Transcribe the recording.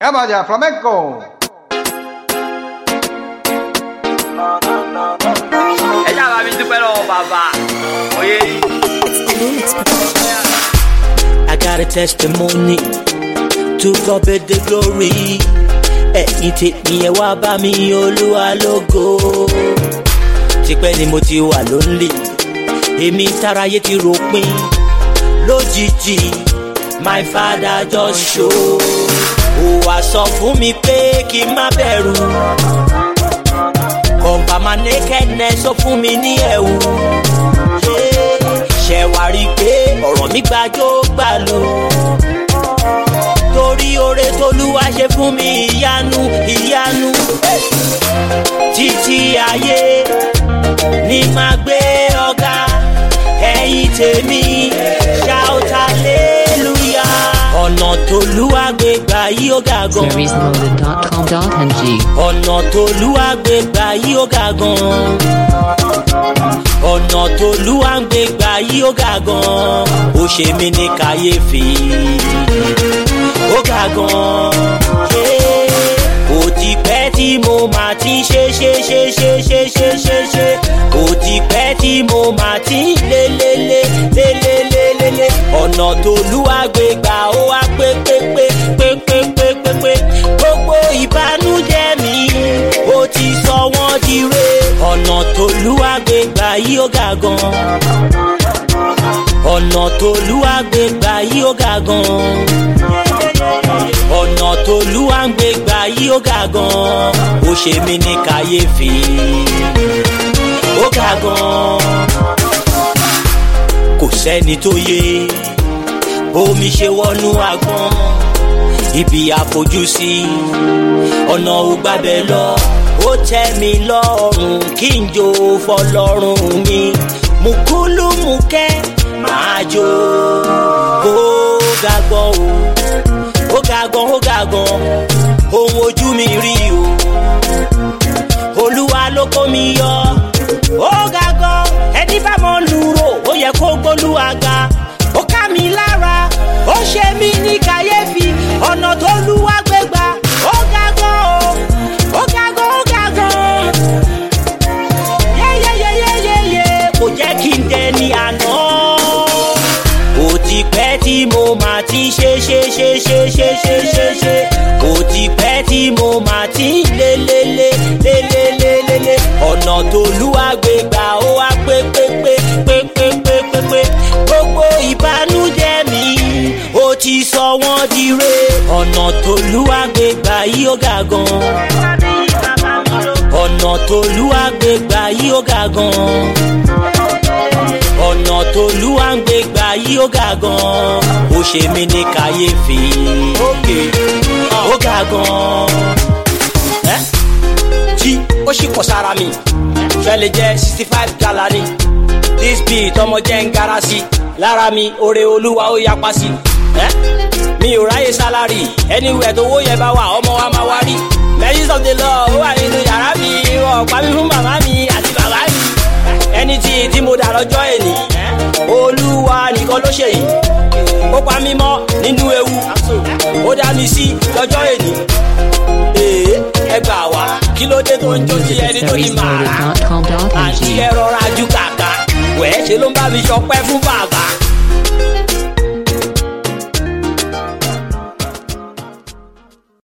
¡Eh, vaya, flamenco! Ella va a mi pero papá. Oye. I got a testimony to God be the glory. Ẹ̀yin tèmi ẹ wá bá mi olúwa lógo. Tipẹ́ ni mo ti wà lónìí, èmi táráyé ti ròpin. Lójijì, my father just show. Ó wá sọ fún mi pé kí n má bẹ̀rù. Cover my nakedness ó fún mi ní ẹ̀wù. Ṣé wàá rí i pé ọ̀rọ̀ mi gbàjó gbà lò? Torí oore tolúwa ṣe fún mi ìyanu ìyanu. Títí ayé ni màá gbé ọ̀gá ẹ̀yìn tèmi shout hallelujah. Ọ̀nà tolúwa gbé gbà yí ó ga gan. Seriesloaded.com.ng. ọ̀nà tolúwa gbé gbà yí ó ga gan. ọ̀nà tolúwa ń gbé gbà yí ó ga gan. ó ṣe mí ní kàyéfì ó ga gan. ó ti pẹ́ tí mo máa ti ṣe ṣe ṣe ṣe ṣe ṣe ṣe ṣe. ó ti pẹ́ tí mo máa ti lé lé lé lé lé lé lé lé. ọ̀nà tolúwa gbé gbà ó wá pé pé pé pé pé pé pé pé. gbogbo ìbànújẹ́ mi ó ti sọ wọ́n di re. ọ̀nà tolúwa gbé gbà yí ó ga gan. ọ̀nà tolúwa gbé gbà yí ó ga gan. ọ̀nà tolúwa ń gbé gbà yí ó ga gan. ó ṣe mí ní kàyéfì ó ga gan. kò sẹ́ni tó yé omi ṣe wọnú agbọ́n ibi àfojúsí ọ̀nà ògbàbẹ̀ lọ ó tẹ́ mi lọ́rùn kí n jó fọlọ́run mi mùkúlùmùkẹ́ máa jó ó ga gan o ó ga gan ó ga gan ohun ojú mi rí o olúwa ló kó mi yọ ó ga gan ẹni bá mọ lùrò ó yẹ kó gbólúwa ga ó ká mi lára ó ṣe mí ní kàyéfì ọ̀nà tó lúwa gbé gbà ó ga gan o ó ga gan ó ga gan yéyéyéyéyé kò jẹ́ kí n dẹni àná ó ti pẹ́ tí mo máa ti ṣe ṣe ṣe ṣe ṣe ṣe ṣe ṣe ó ti pẹ́ tí mo máa ti lé lé lé lé lé lé lé lé ọ̀nà tó lúwa gbé gbà ó wá pé pé pé pé pé pé pé pé gbogbo ìbànújẹ́ mi ó ti sọ wọ́n di re ọ̀nà tó lúwa gbé gbà yí ó ga gan ọ̀nà tó lúwa gbé gbà yí ó ga gan ọ̀nà tolúwa ń gbé gbà yí ó ga gan ó ṣe mí ní kàyéfì ókè ó ga gan. ẹ́ jí ó sì kọ sára mi fẹ́ lè jẹ́ sixty five gala ni this beat ọmọ jẹ́ ń gara sí lára mi oore olúwa ó yapa sí. ẹ́ mi ò ráyè sálárì anywhere tó wó yẹn bá wà ọmọ wa máa wá rí mercies of the law ó wà nínú yàrá mi wọn pa mí fún màmá mi àti bàbá mi ẹni tí tí mo dà lọ́jọ́ èní olúwa nìkan ló ṣe yìí ó pa mí mọ́ nínú ewu ó dá mi sí lọ́jọ́ èní ee ẹ gbà wá kí ló dé tó ń jó sí ẹni tó ní màrà àti Seriesloaded.com.ng. ẹ rọra ju kàkà wẹ́ẹ́ ṣe ló ń bá mi ṣọpẹ́ fún bàbá